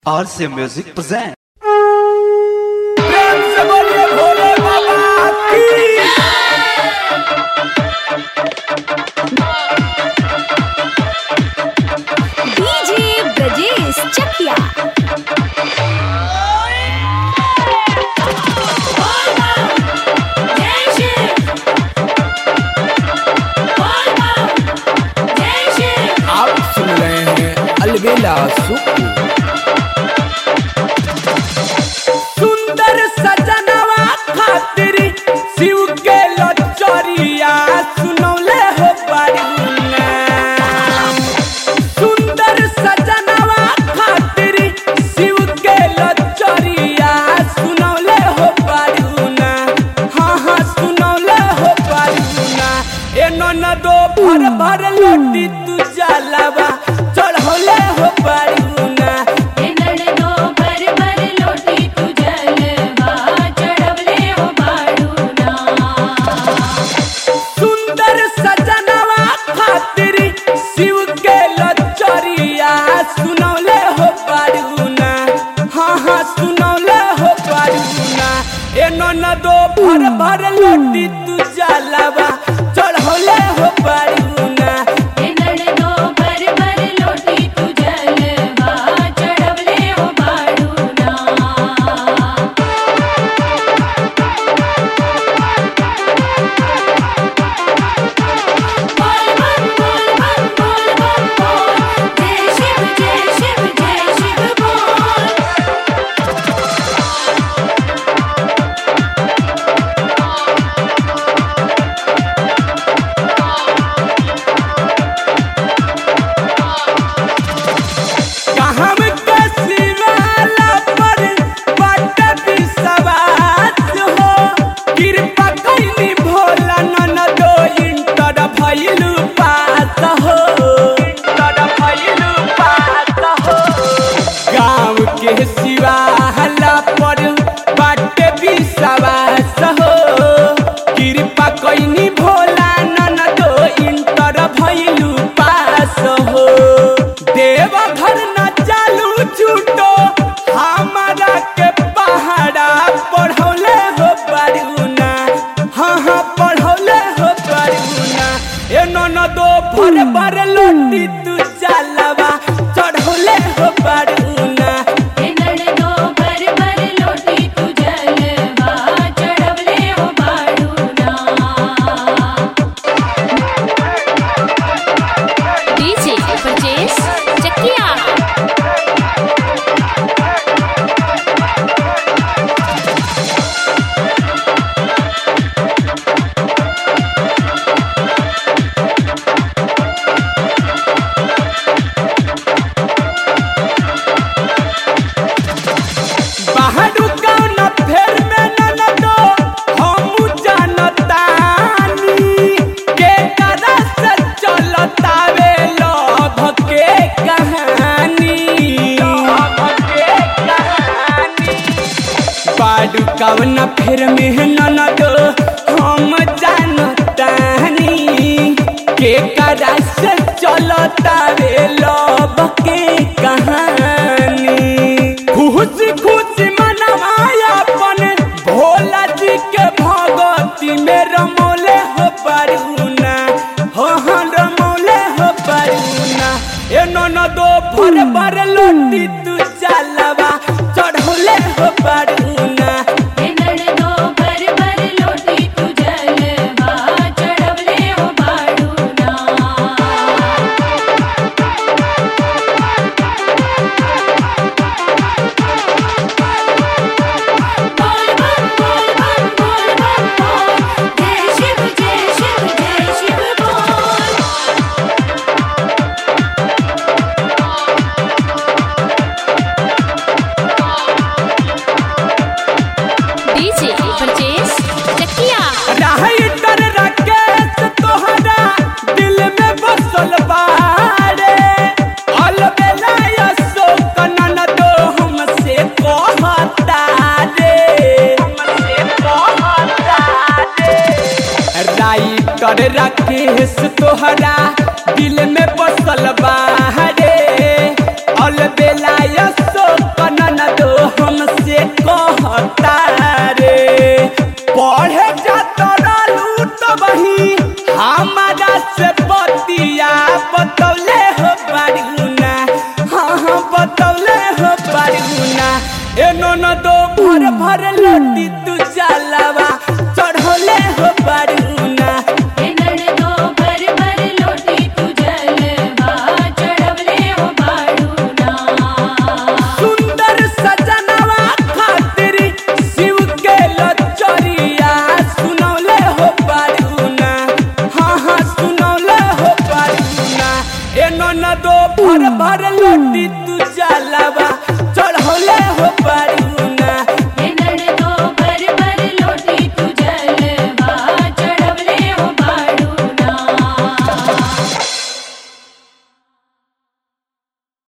RC Music present. प्रेम से बोलिए भोले बाबा की डीजे ब्रजेश चकिया आप सुन रहे हैं अलबेला सुकू सुंदर सजनवा खातिर शिव के लचरिया सुनौले हो बड़ुना सुंदर सजनवा खातिर शिव के लचरिया सुनौले हो बड़ुना हाँ हाँ सुनौले हो बड़ुना ए ननदो भर भर लोटी तू जलावा चढ़ौले हो बड़ुना सुंदर सजनवा खातिर शिव के लचरिया सुनौले हो पारुना हाँ हाँ सुनौले हो पारुना ए ननदो भर भर लोटी तू जलावा चढ़ौले हो पारुना कहम के शिवाला पर बट विश्वास हो कृपा कैली भोला ननदो इंटर भइलु पास हो इंटर भइलु पास हो गाँव के शिवाला पर बट विश्वास हो कृपा कैनी भोला ननदो इंटर भइलु पास हो देवघर न चालू छूटो हमारा के पहाड़ा पढ़ौले हो परुना हाँ हाँ पढ़ौले हो परुना ए ननदो भर भर लोटी तू चलवा चढ़ौले हो परुना डीजे ब्रजेश चकिया बाहर कौन फेर में ननदो हम जानतानी के करा से चलता वे लभ के कहानी लभ के कहानी बाडू कौन फेर में ननदो हम जानतानी के करा से चलता वे लभ के कहानी खुश खुश मनवाया अपन भोला जी के भगवती में रमोले हो परुना हो हाँ रमोले हो परुना ए ननदो भर भर लोटी तू चलवा चढ़ोले हो परुना डीजे ब्रजेश चकिया राइटर राकेश तोहरा दिल में बसल बारे अलबेला अशोक ननदो हमसे कहता रे हमसे कहता रे राइटर राकेश तोहरा दिल में बसल बारे अलबेला अशोक बतौले हो पारुना एनो न दो भर भर लोटी तू जलावा चढ़ौले हो पारुना दो भर भर लोटी तू जलवा चढ़वले हो बाड़ूना सुंदर सजनवा खातिर शिव के लचरिया सुनौले हो पारुना हाँ हाँ सुनौले हो पारुना एनो न दो भर भर लोटी तू जलावा